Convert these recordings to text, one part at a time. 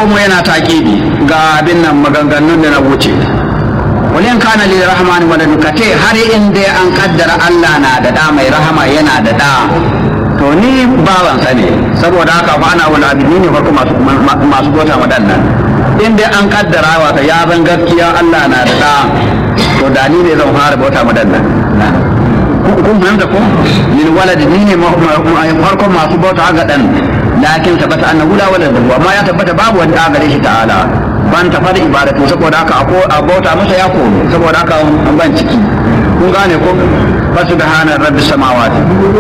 komo yana taƙibi ga abin nan maganganun da na wuce wani in kana lil rahmani walad ka ce har in dai an kaddara Allah na da da mai rahama yana da da to ni bawan sa ne saboda haka fa ana wal abidi ne farko masu masu gota wadannan in dai an kaddara wa ya zan gaskiya Allah na da da to da ni ne zan fara bauta wadannan kun fahimta ko lil walad ni ne farko masu bauta ga dan lakin tabbata annahu la walad amma ya tabbata babu wani da gare shi ta'ala ban ta fara ibadatu saboda haka ako a bauta masa ya komo saboda haka an ban ciki kun gane ko fasu da hana rabbi samawati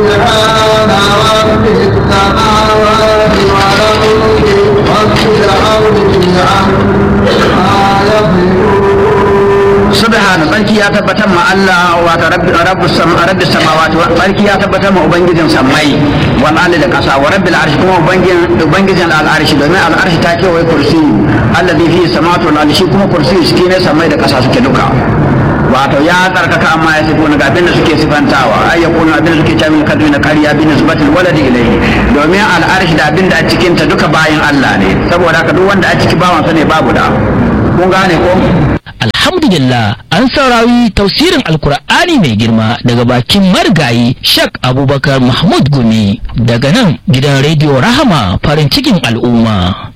subhana sarki ya tabbatar ma Allah wato rabbi samawati sarki ya tabbatar ma ubangijin sammai wal ardi da kasa wa rabbil arshi kuma ubangijin ubangijin al arshi domin al arshi ta kewaye kursi alladhi fi samawati wal arshi kuma kursi shi ne sammai da kasa suke duka wato ya tsarkaka amma ya sifu ga abin da suke sifantawa ai ya kuna abin da suke cewa min kadu na kariya bin nisbatil waladi ilayhi domin al arshi da abin da a cikin ta duka bayan Allah ne saboda haka duk wanda a ciki bawansa ne babu da kun gane ko alhamdulillah an saurari tausirin alkur'ani mai girma daga bakin marigayi shak abubakar mahmud gumi daga nan gidan rediyo rahama farin cikin al'umma